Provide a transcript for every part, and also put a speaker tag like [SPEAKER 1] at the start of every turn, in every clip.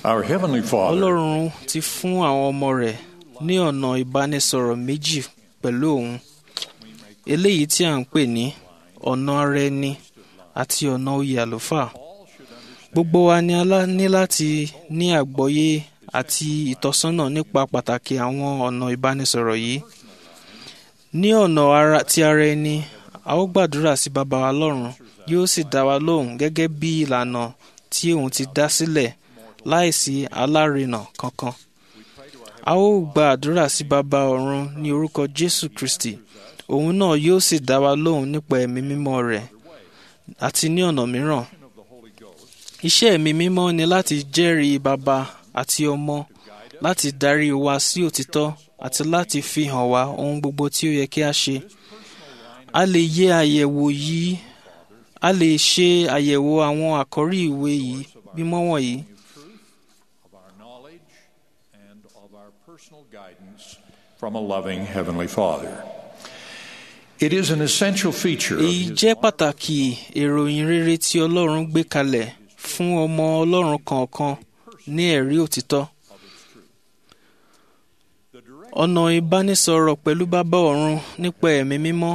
[SPEAKER 1] Our Heavenly Father
[SPEAKER 2] ọlọ́run ti fún àwọn ọmọ rẹ̀ ní ọ̀nà ìbánisọ̀rọ̀ méjì pẹ̀lú òun eléyìí tí à ń pè ní ọ̀nà ara ẹni àti ọ̀nà oyè àlùfáà gbogbo wa ni a lá- ní láti ní àgbọ́yé àti ìtọ́sọ́nà nípa pàtàkì àwọn ọ̀nà ìbánisọ̀rọ̀ yìí ní ọ̀nà ara ti ara ẹni a ó gbàdúrà sí baba wa lọ́run yóò sì dá wa lóhùn gẹ́gẹ́ bí ìlànà tí òun ti dá sílẹ̀ láìsí alárinà kankan a ó gba àdúrà sí baba ọ̀run ní orúkọ jésù kristi òun náà yóò sì dá wa lóhùn nípa ẹ̀mí mímọ́ rẹ̀ àti ní ọ̀nà mìíràn iṣẹ́ ẹ̀mí mímọ́ ni láti jẹ́rìí baba àti ọmọ láti darí wa sí òtítọ́ àti láti fi hàn wá ohun gbogbo tí ó yẹ kí a ṣe a lè yẹ àyẹ̀wò yìí a lè ṣe àyẹ̀wò àwọn àkọ́rí ìwé yìí mímọ́ wọ̀nyí
[SPEAKER 1] of our knowledge and of our personal guidance from a loving Heavenly Father. It is an essential feature of
[SPEAKER 2] èyí
[SPEAKER 1] His
[SPEAKER 2] jẹ́ pàtàkì ìròyìn rere tí ọlọ́run gbé kalẹ̀ fún ọmọ ọlọ́run kọ̀ọ̀kan ní ẹ̀rí òtítọ́ ọ̀nà ìbánisọ̀rọ̀ pẹ̀lú bàbá ọ̀run nípa ẹ̀mí mímọ́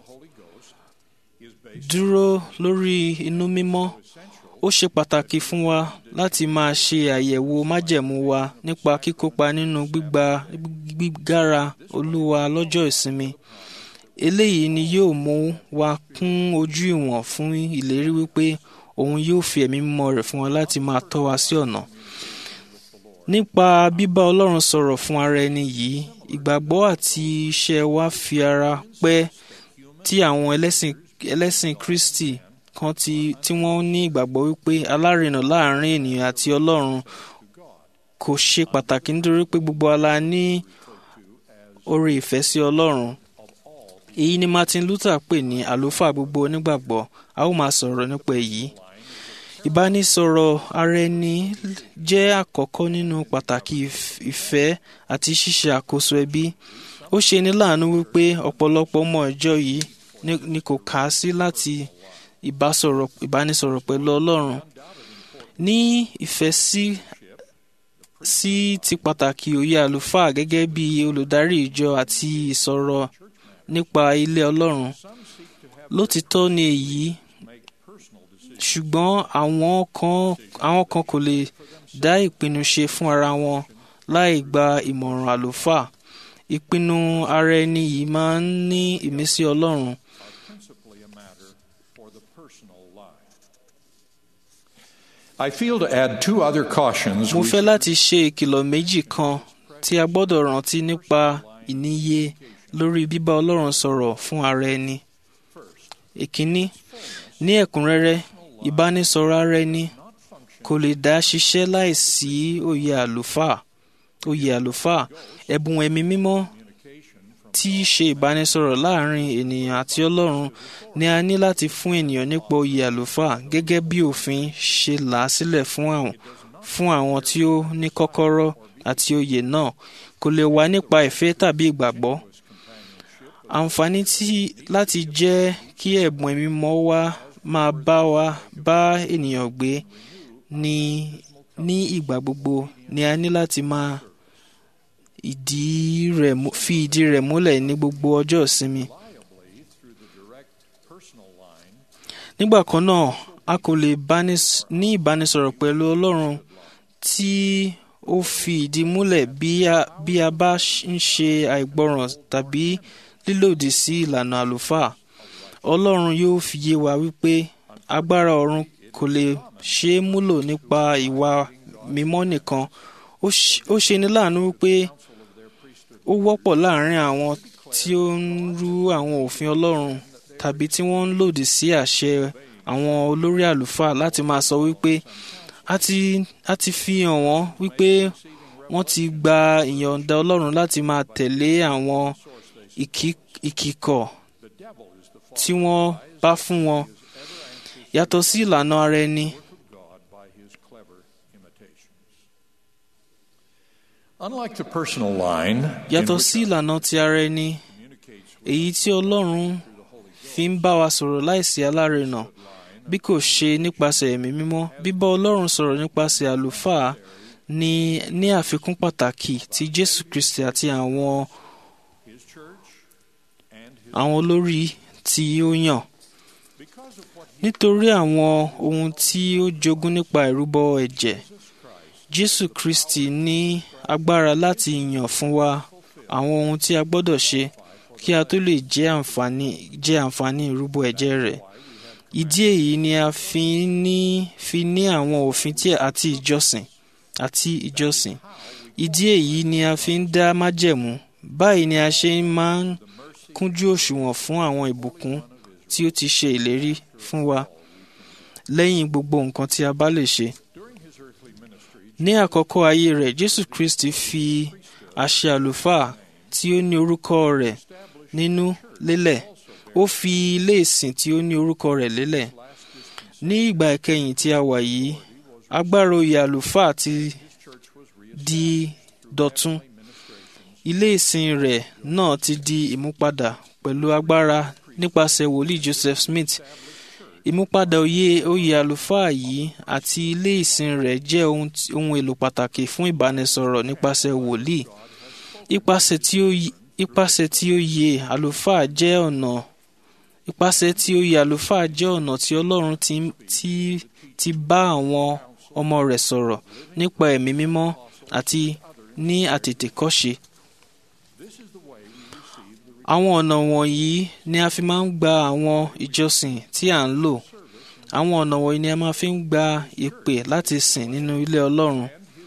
[SPEAKER 2] dúró lórí inú mímọ́ ó ṣe pàtàkì fún wa láti máa ṣe àyẹ̀wò májẹ̀mú wa nípa kíkópa nínú gbígba gbígbára olúwa lọ́jọ́ ìsinmi eléyìí ni yóò mú wa kún ojú ìwọ̀n fún ìlérí wípé òun yóò fi ẹ̀mí mímọ́ rẹ̀ fún wa láti máa tọ́ wa sí ọ̀nà nípa bíbá ọlọ́run sọ̀rọ̀ fún ara ẹni yìí ìgbàgbọ́ àti iṣẹ́ wa fi ara pẹ́ tí àwọn ẹlẹ́sìn ẹlẹ́sìn kristi kan ti tí wọ́n ní ìgbàgbọ́ wípé alárinà láàrin ènìyàn àti ọlọ́run kò ṣe pàtàkì nítorí pé gbogbo ala ní oore ìfẹ́ sí ọlọ́run èyí ni martin luther pè ní àlùfáà gbogbo onígbàgbọ́ a ó máa sọ̀rọ̀ nípa èyí ìbánisọ̀rọ̀ ara ẹni jẹ́ àkọ́kọ́ nínú pàtàkì ìf- ìfẹ́ àti ṣíṣe àkóso ẹbí ó ṣe ní láàánú wípé ọ̀pọ̀lọpọ̀ ọmọ ìjọ yìí ni- ni kò kà á sí láti ìbásọ̀rọ̀ ìbánisọ̀rọ̀ pẹ̀lú ọlọ́run ní ìfẹ́ sí sí ti pàtàkì òye àlùfáà gẹ́gẹ́ bí olùdarí ìjọ àti ìsọ̀rọ̀ nípa ilé ọlọ́run lótìtọ́ ni èyí ṣùgbọ́n àwọn kan àwọn kan kò lè dá ìpinnu ṣe fún ara wọn láì gba ìmọ̀ràn àlùfáà ìpinnu ara ẹni yìí máa ń ní ìmísí ọlọ́run
[SPEAKER 1] principally a matter for the personal life. I feel to add two other cautions.
[SPEAKER 2] mo
[SPEAKER 1] we
[SPEAKER 2] fẹ́ láti ṣe ìkìlọ̀ méjì kan tí a gbọ́dọ̀ rántí nípa ìníye lórí bíbá ọlọ́run sọ̀rọ̀ fún ara ẹni. ìkíní ní ẹ̀kúnrẹ́rẹ́ ìbánisọ̀rọ̀ ara ẹni kò lè dá ṣiṣẹ́ láìsí òye àlùfáà òye àlùfáà ẹ̀bùn ẹ̀mí mímọ́ tí í ṣe ìbánisọ̀rọ̀ láàrin ènìyàn àti ọlọ́run ni a ní láti fún ènìyàn nípa òye àlùfáà gẹ́gẹ́ bí òfin ṣe là á sílẹ̀ fún àwọn fún àwọn tí ó ní kọ́kọ́rọ́ àti òye náà kò lè wá nípa ìfẹ́ tàbí ìgbàgbọ́ àǹfààní tí láti jẹ́ kí ẹ̀bùn ẹ̀mí mọ́ wá máa bá wa bá ènìyàn gbé ní ní ìgbà gbogbo ni a ní láti máa ìdí rẹ̀ mú- fi ìdí rẹ̀ múlẹ̀ ní gbogbo ọjọ́ ìsinmi. nígbà kan náà a kò lè bánis- ní ìbánisọ̀rọ̀ pẹ̀lú ọlọ́run tí ó fi ìdí múlẹ̀ bí a bí a bá ṣ- ń ṣe àìgbọràn tàbí lílòdì sí ìlànà àlùfáà ọlọ́run yóò fi yé wa wípé agbára ọ̀run kò lè ṣe é múlò nípa ìwà mímọ́ nìkan ó ṣ- ó ṣe ní láàánú wípé ó wọ́pọ̀ láàrin àwọn tí ó ń rú àwọn òfin ọlọ́run tàbí tí wọ́n ń lòdì sí àṣẹ àwọn olórí àlùfáà láti máa sọ wípé a ti a ti fi hàn wọ́n wípé wọ́n ti gba ìyọ̀ǹda ọlọ́run láti máa tẹ̀lé àwọn ìkí- ìkìkọ̀ tí wọ́n bá fún wọn yàtọ̀ sí ìlànà ara ẹni
[SPEAKER 1] God by his clever imitations. Unlike the personal line, in
[SPEAKER 2] yàtọ̀
[SPEAKER 1] which
[SPEAKER 2] sí ìlànà ti ara ẹni èyí tí ọlọ́run fi ń bá wa sọ̀rọ̀ láìsí alárinà bí kò ṣe nípasẹ̀ ẹ̀mí mímọ́ bíbá ọlọ́run sọ̀rọ̀ nípasẹ̀ àlùfáà ní ní àfikún pàtàkì tí Jésù Kristi àti àwọn
[SPEAKER 1] his church, and his
[SPEAKER 2] àwọn olórí tí ó yàn
[SPEAKER 1] because of what
[SPEAKER 2] nítorí àwọn ohun tí ó jogún nípa ìrúbọ ẹ̀jẹ̀
[SPEAKER 1] Jesus Christ
[SPEAKER 2] Jésù Kristi ní agbára láti yàn fún wa àwọn ohun tí a gbọ́dọ̀ ṣe kí a tó lè jẹ́ àǹfààní jẹ́ àǹfààní ìrúbọ ẹ̀jẹ̀ rẹ̀ ìdí èyí ni a fi ní fi ní àwọn òfin tí àti ìjọsìn àti ìjọsìn ìdí èyí ni a fi ń dá májẹ̀mú báyìí ni a ṣe máa ń kúnjú òṣùwọ̀n fún àwọn ìbùkún tí ó ti ṣe ìlérí fún wa lẹ́yìn gbogbo nǹkan tí a bá lè ṣe
[SPEAKER 1] during his earthly ministry
[SPEAKER 2] ní àkọ́kọ́ ayé rẹ̀ jésù kristi fi àṣẹ àlùfáà tí ó ní orúkọ rẹ̀ nínú lélẹ̀ ó fi ilé ìsìn tí ó ní orúkọ rẹ̀ lélẹ̀ ní ìgbà ìkẹyìn tí a wà yìí agbára oyè àlùfáà ti
[SPEAKER 1] church was
[SPEAKER 2] di dọ̀tun ilé ìsìn rẹ̀ náà ti di ìmúpadà pẹ̀lú agbára nípasẹ̀ wòlíì joseph smith ìmúpadà oyè oyè àlùfáà yìí àti ilé ìsìn rẹ̀ jẹ́ ohun tí- ohun èlò pàtàkì fún ìbánisọ̀rọ̀ nípasẹ̀ wòlíì ipasẹ̀ tí ó yí- ipasẹ̀ tí ó yẹ àlùfáà jẹ́ ọ̀nà ipasẹ̀ tí ó yẹ àlùfáà jẹ́ ọ̀nà tí ọlọ́run ti ti ti bá àwọn ọmọ rẹ̀ sọ̀rọ̀ nípa ẹ̀mí mímọ́ àti ní àtètèkọ́ṣe
[SPEAKER 1] this is the way we receive the
[SPEAKER 2] àwọn ọ̀nà wọ̀nyí ni a fi máa ń gba àwọn ìjọsìn tí à ń lò àwọn ọ̀nà wọ̀nyí ni a máa fi ń gba ìpè láti sìn nínú ilé ọlọ́run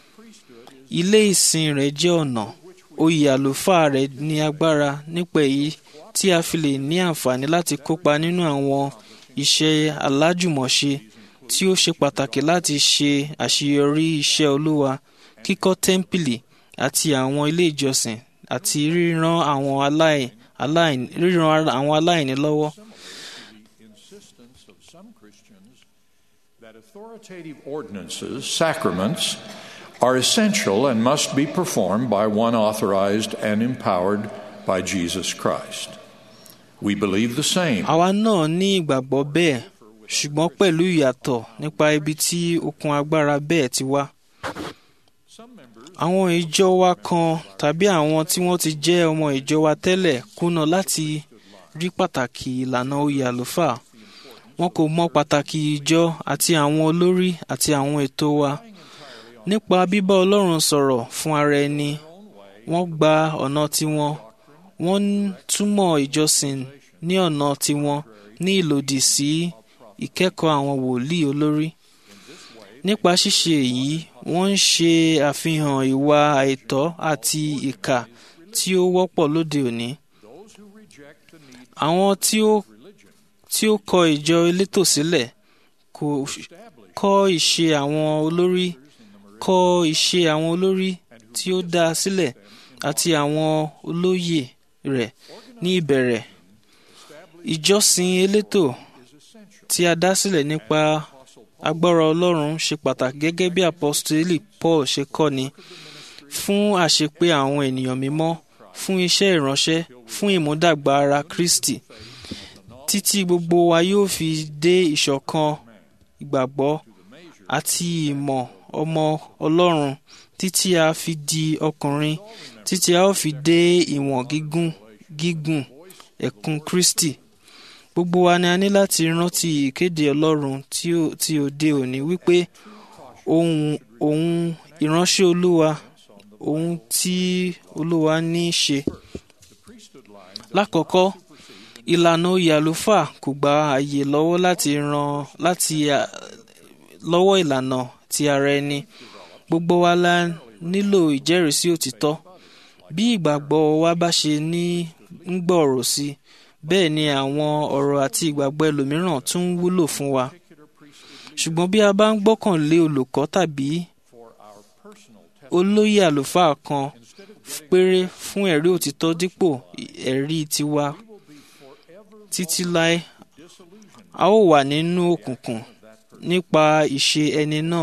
[SPEAKER 2] ilé ìsìn rẹ̀ jẹ́ ọ̀nà oyè àlùfáà rẹ̀ ní agbára nípa èyí tí a fi lè ní àǹfààní láti kópa nínú àwọn iṣẹ́ alájùmọ̀ṣe tí ó ṣe pàtàkì láti ṣe àṣeyọrí iṣẹ́ olúwa kíkọ́ tẹ́ḿpìlì àti àwọn ilé ìjọsìn àti ríran àwọn aláì aláìní ríran àwọn aláìní lọ́wọ́.
[SPEAKER 1] the insistence of some Christians that authoritative ordinances, sacraments, are essential and must be performed by one authorized and empowered by Jesus Christ. We believe the same.
[SPEAKER 2] àwa náà ní ìgbàgbọ́ bẹ́ẹ̀ ṣùgbọ́n pẹ̀lú ìyàtọ̀ nípa ibi tí okun agbára bẹ́ẹ̀ ti wá.
[SPEAKER 1] Some members
[SPEAKER 2] àwọn ìjọ wa kan tàbí àwọn tí wọ́n ti jẹ́ ọmọ ìjọ wa tẹ́lẹ̀ kùnà láti rí pàtàkì ìlànà oyè àlùfáà wọn kò mọ pàtàkì ìjọ àti àwọn olórí àti àwọn ètò wa nípa bíbá ọlọ́run sọ̀rọ̀ fún ara ẹni wọ́n gba ọ̀nà tiwọn wọ́n ń túmọ̀ ìjọsìn ní ọ̀nà tiwọn ní ìlòdì sí ìkẹ́kọ̀ọ́ àwọn wòlíì olórí nípa ṣíṣe èyí wọ́n ń ṣe àfihàn ìwà àìtọ́ àti ìkà tí ó wọ́pọ̀ lóde òní.
[SPEAKER 1] those who reject the need
[SPEAKER 2] àwọn tí ó
[SPEAKER 1] of religion
[SPEAKER 2] tí ó kọ ìjọ elétò sílẹ̀ kò kọ́ ìṣe àwọn olórí kọ́ ìṣe àwọn olórí tí ó dá a sílẹ̀ àti àwọn olóyè rẹ̀ ní ìbẹ̀rẹ̀ ìjọsìn elétò
[SPEAKER 1] is essential.
[SPEAKER 2] tí a dá sílẹ̀ nípa agbára ọlọ́run ṣe pàtàkì gẹ́gẹ́ bí apọ́sítélì paul ṣe kọ́ni fún àṣepé àwọn ènìyàn mímọ́ fún iṣẹ́ ìránṣẹ́ fún ìmúdàgbà ara kristi títí gbogbo wa yóò fi dé ìṣọ̀kan ìgbàgbọ́ àti ìmọ̀ ọmọ ọlọ́run títí a fi di ọkùnrin títí a ó fi dé ìwọ̀n gígùn gígùn ẹ̀kún kristi gbogbo wa ni a ní láti rántí ìkéde ọlọ́run tí ó- tí òde òní wípé ohun ohun ìránṣẹ́ olúwa ohun tí olúwa ní í ṣe. lákọ̀ọ́kọ́ ìlànà oyè àlùfáà kò gba àyè lọ́wọ́ láti ran láti à- lọ́wọ́ ìlànà ti ara ẹni gbogbo wa la nílò ìjẹ́rìísí òtítọ́ bí ìgbàgbọ́ wa bá ṣe ní ń gbòòrò sí i bẹ́ẹ̀ ni àwọn ọ̀rọ̀ àti ìgbàgbọ́ ẹlòmíràn tún ń wúlò fún wa ṣùgbọ́n bí a bá ń gbọ́kànlé olùkọ́ tàbí
[SPEAKER 1] For our personal testimony,
[SPEAKER 2] olóyè àlùfáà kan péré fún ẹ̀rí òtítọ́ dípò ẹ̀rí tiwa títí láé a ó wà nínú òkùnkùn nípa ìṣe ẹni náà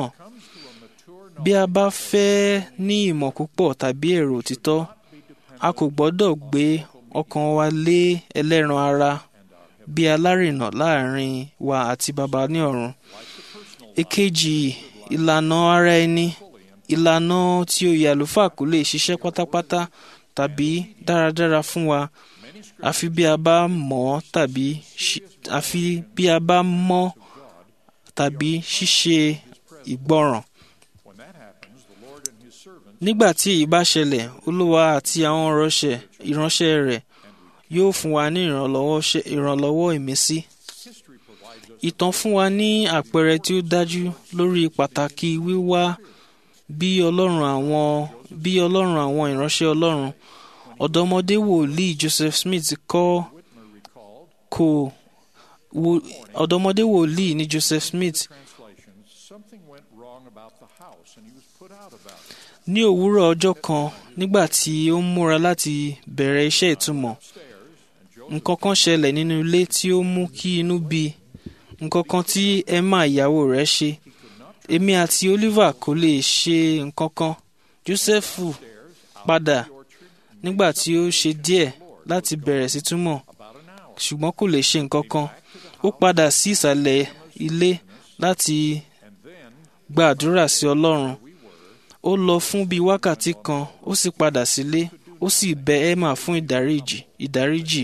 [SPEAKER 2] bí a bá fẹ́ ní ìmọ̀ púpọ̀ tàbí èrò òtítọ́ a kò gbọ́dọ̀ gbé ọkàn wa lé ẹlẹ́ran ara bí alárìnà láàrin wa àti baba ní ọ̀run èkejì ìlànà ara ẹni ìlànà tí oyè àlùfáà kò lè ṣiṣẹ́ pátápátá tàbí dáradára fún wa àfi bí a bá mọ̀ ọ́ tàbí ṣi- àfi bí a bá mọ̀ tàbí ṣíṣe ìgbọràn.
[SPEAKER 1] When that happens, the Lord and his servants
[SPEAKER 2] nígbà tí èyí bá ṣẹlẹ̀ olúwa àti àwọn ìránṣẹ́ ìránṣẹ́ rẹ̀ yóò fún wa ní ìrànlọ́wọ́ ṣe- ìrànlọ́wọ́ ìmísí.
[SPEAKER 1] history provides us
[SPEAKER 2] ìtàn fún wa ní àpẹẹrẹ tí ó dájú lórí pàtàkì wíwá bí ọlọ́run àwọn bí ọlọ́run àwọn ìránṣẹ́ ọlọ́run ọ̀dọ́mọdé wòlíì Joseph Smith kọ́
[SPEAKER 1] Whitmer recalled
[SPEAKER 2] kò wo- ọ̀dọ́mọdé wòlíì ní Joseph Smith
[SPEAKER 1] translations something went wrong about the house and he was put out about it.
[SPEAKER 2] ní òwúrọ̀ ọjọ́ kan nígbà tí ó ń múra láti bẹ̀rẹ̀ iṣẹ́ ìtumọ̀
[SPEAKER 1] Upstairs and Joseph
[SPEAKER 2] nǹkan kan ṣẹlẹ̀ nínú ilé tí ó mú kí inú bí i. nǹkan kan tí Emma ìyàwó rẹ̀ ṣe èmi àti Oliver kò lè ṣe nǹkan kan Joseph padà nígbà tí ó ṣe díẹ̀ láti bẹ̀rẹ̀ sí túmọ̀
[SPEAKER 1] about an hour
[SPEAKER 2] ṣùgbọ́n kò lè ṣe nǹkan kan ó padà sí ìsàlẹ̀ ilé láti
[SPEAKER 1] and then
[SPEAKER 2] gbàdúrà sí Ọlọ́run ó lọ fún bíi wákàtí kan ó sì padà sílé ó sì bẹ Emma fún ìdáríjì ìdáríjì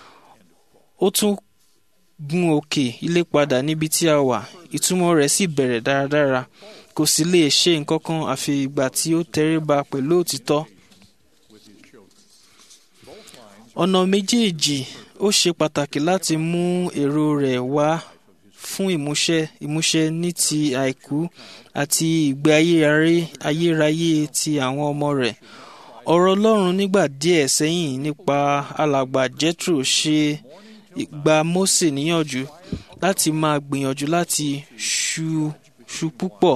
[SPEAKER 2] ó tún gun òkè ilé padà níbi tí a wà ìtumọ̀ rẹ̀ sì bẹ̀rẹ̀ dáradára kò sì lè ṣe nǹkan kan àfi ìgbà tí ó tẹríba pẹ̀lú òtítọ́
[SPEAKER 1] with his children. Both lines
[SPEAKER 2] ọ̀nà méjèèjì ó ṣe pàtàkì láti mú èrò rẹ̀ wá fún ìmúṣẹ ìmúṣẹ ní ti àìkú àti ìgbé ayérayé ayérayé ti àwọn ọmọ rẹ̀ ọ̀rọ̀ Ọlọ́run nígbà díẹ̀ sẹ́yìn nípa alàgbà Jethro ṣe gba Mósè níyànjú láti máa gbìyànjú láti ṣu ṣu púpọ̀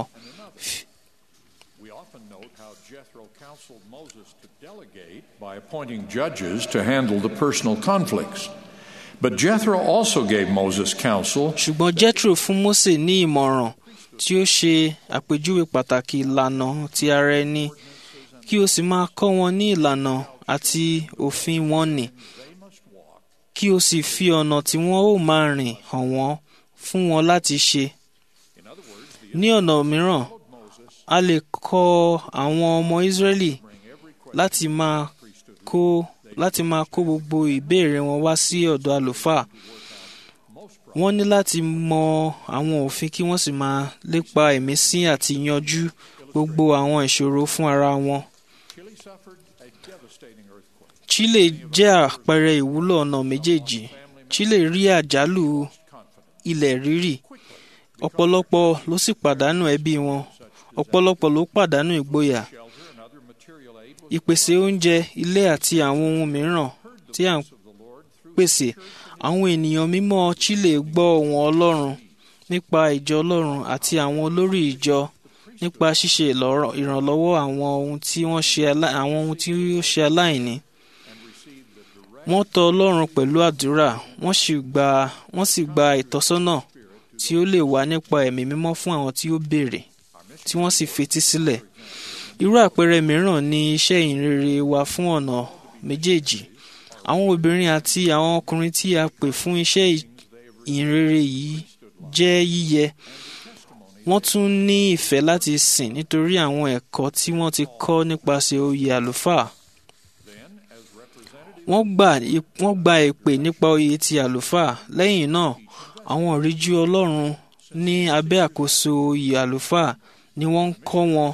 [SPEAKER 1] We often note how Jethro counseled Moses to delegate by appointing judges to handle the personal conflicts. But Jethro also gave Moses counsel
[SPEAKER 2] ṣùgbọ́n Jethro fún Mósè ní ìmọ̀ràn tí ó ṣe àpèjúwe pàtàkì ìlànà ti ara ẹni kí o sì máa kọ́ wọn ní ìlànà àti òfin wọn nì kí o sì fi ọ̀nà tí wọ́n ó máa rìn hàn wọ́n fún wọn láti ṣe. ní ọ̀nà mìíràn a lè kọ́ àwọn ọmọ Ísírẹ́lì láti máa kó láti máa kó gbogbo ìbéèrè wọn wá sí ọ̀dọ̀ àlùfáà wọ́n ní láti mọ àwọn òfin kí wọ́n sì máa lépa ìmísí àti yanjú gbogbo àwọn ìṣòro fún ara wọn.
[SPEAKER 1] Chile suffered a devastating earthquake.
[SPEAKER 2] Chile jẹ́ àpẹẹrẹ ìwúlò ọ̀nà méjèèjì. Chile rí àjálù ilẹ̀ rírì. ọ̀pọ̀lọpọ̀ ló sì pàdánù ẹbí wọn. ọ̀pọ̀lọpọ̀ ló pàdánù ìgboyà.
[SPEAKER 1] Shelter and other material aid was
[SPEAKER 2] ìpèsè oúnjẹ ilé àti àwọn ohun mìíràn tí à ń
[SPEAKER 1] of the Lord through
[SPEAKER 2] pèsè. àwọn ènìyàn mímọ́ Chile gbọ́ ohùn Ọlọ́run nípa ìjọ Ọlọ́run àti àwọn olórí ìjọ nípa ṣíṣe ìlọ́rọ̀- ìrànlọ́wọ́ àwọn ohun tí wọ́n ṣe alá- àwọn ohun tí ó ṣe aláìní. wọ́n tọ̀ Ọlọ́run pẹ̀lú àdúrà wọ́n sì gba wọ́n sì gba ìtọ́sọ́nà tí ó lè wá nípa ẹ̀mí mímọ́ fún àwọn tí ó béèrè tí wọ́n sì fetí sílẹ̀. irú àpẹẹrẹ mìíràn ni iṣẹ́ ìhìnrere wa fún ọ̀nà méjèèjì. àwọn obìnrin àti àwọn ọkùnrin tí a pè fún iṣẹ́ ìhìnrere yìí jẹ́ yíyẹ. wọ́n tún ní ìfẹ́ láti sìn nítorí àwọn ẹ̀kọ́ tí wọ́n ti kọ́ nípasẹ̀ oyè àlùfáà. wọ́n gbà wọ́n gba ìpè nípa oyè ti àlùfáà lẹ́yìn náà àwọn ìríjú Ọlọ́run ní abẹ́ àkóso oyè àlùfáà ni wọ́n ń kọ́ wọn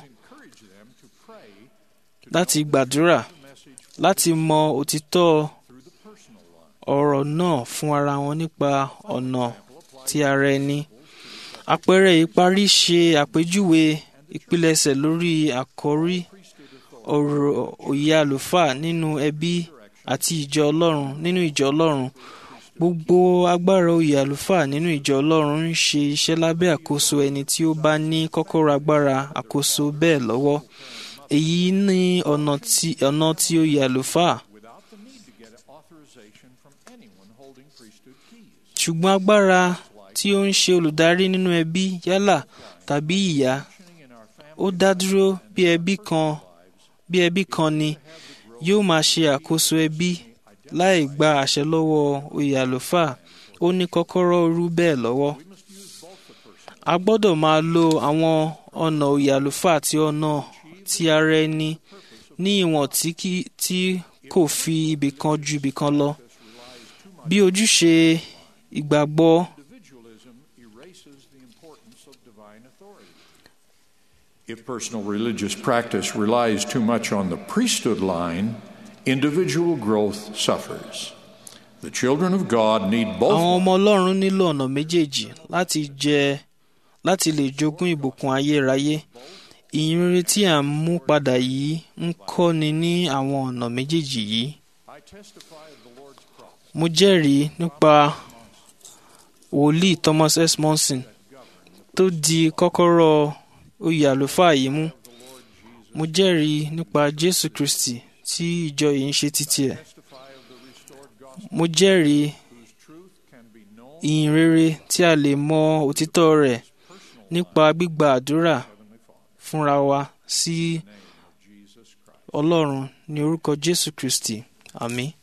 [SPEAKER 2] láti gbàdúrà láti mọ òtítọ́ ọ̀rọ̀ náà fún ara wọn nípa ọ̀nà ti ara ẹni. àpẹẹrẹ ìparí ṣe àpèjúwe ìpilẹ̀ṣẹ̀ lórí àkọ́rí ọ̀rọ̀ òye àlùfáà nínú ẹbí àti ìjọ Ọlọ́run nínú ìjọ Ọlọ́run gbogbo agbára oyè àlùfáà nínú ìjọ Ọlọ́run ń ṣe iṣẹ́ lábẹ́ àkóso ẹni tí ó bá ní kọ́kọ́rọ́ agbára àkóso bẹ́ẹ̀ lọ́wọ́ èyí ní ọ̀nà tí ọ̀nà tí oyè àlùfáà
[SPEAKER 1] without the need to get authorization from anyone holding priesthood keys.
[SPEAKER 2] ṣùgbọ́n agbára tí ó ń ṣe olùdarí nínú ẹbí yálà tàbí ìyá
[SPEAKER 1] Functioning in our family
[SPEAKER 2] ó dá dúró bí ẹbí kan bí ẹbí kan ni yóò máa ṣe àkóso ẹbí láì gba àṣẹ lọ́wọ́ oyè àlùfáà ó ní kọ́kọ́rọ́ irú bẹ́ẹ̀ lọ́wọ́. a gbọ́dọ̀ máa lo àwọn ọ̀nà oyè àlùfáà àti ọ̀nà ti ara ẹni ní ìwọ̀n tí kì- tí kò fi ibì kan ju ibì kan lọ. Bí ojúṣe ìgbàgbọ́
[SPEAKER 1] Individualism erases the importance of divine authority. If personal religious practice relies too much on the priesthood line, individual growth suffers. The children of God need
[SPEAKER 2] àwọn
[SPEAKER 1] both
[SPEAKER 2] ọmọ Ọlọ́run nílò ọ̀nà méjèèjì láti jẹ láti lè jogún ìbùkún ayérayé. Ìyìnrere tí à ń mú padà yìí ń kọ́ni ní àwọn ọ̀nà méjèèjì yìí.
[SPEAKER 1] I testify of the Lord's prophet
[SPEAKER 2] Mo jẹ́rìí nípa wòlíì Thomas S. Monson tó di kọ́kọ́rọ́ oyè àlùfáà yìí mú. Mo jẹ́rìí nípa Jésù Kristi tí ìjọ yìí ń ṣe títí ẹ̀.
[SPEAKER 1] testify of the restored gospel
[SPEAKER 2] Mo jẹ́rìí
[SPEAKER 1] whose truth can be known
[SPEAKER 2] ìyìn rere tí a lè mọ òtítọ́ rẹ̀ nípa gbígba àdúrà
[SPEAKER 1] Heavenly Father
[SPEAKER 2] fúnra wa sí
[SPEAKER 1] in the name of Jesus Christ.
[SPEAKER 2] Ọlọ́run ní orúkọ Jésù Kristi. Àmín.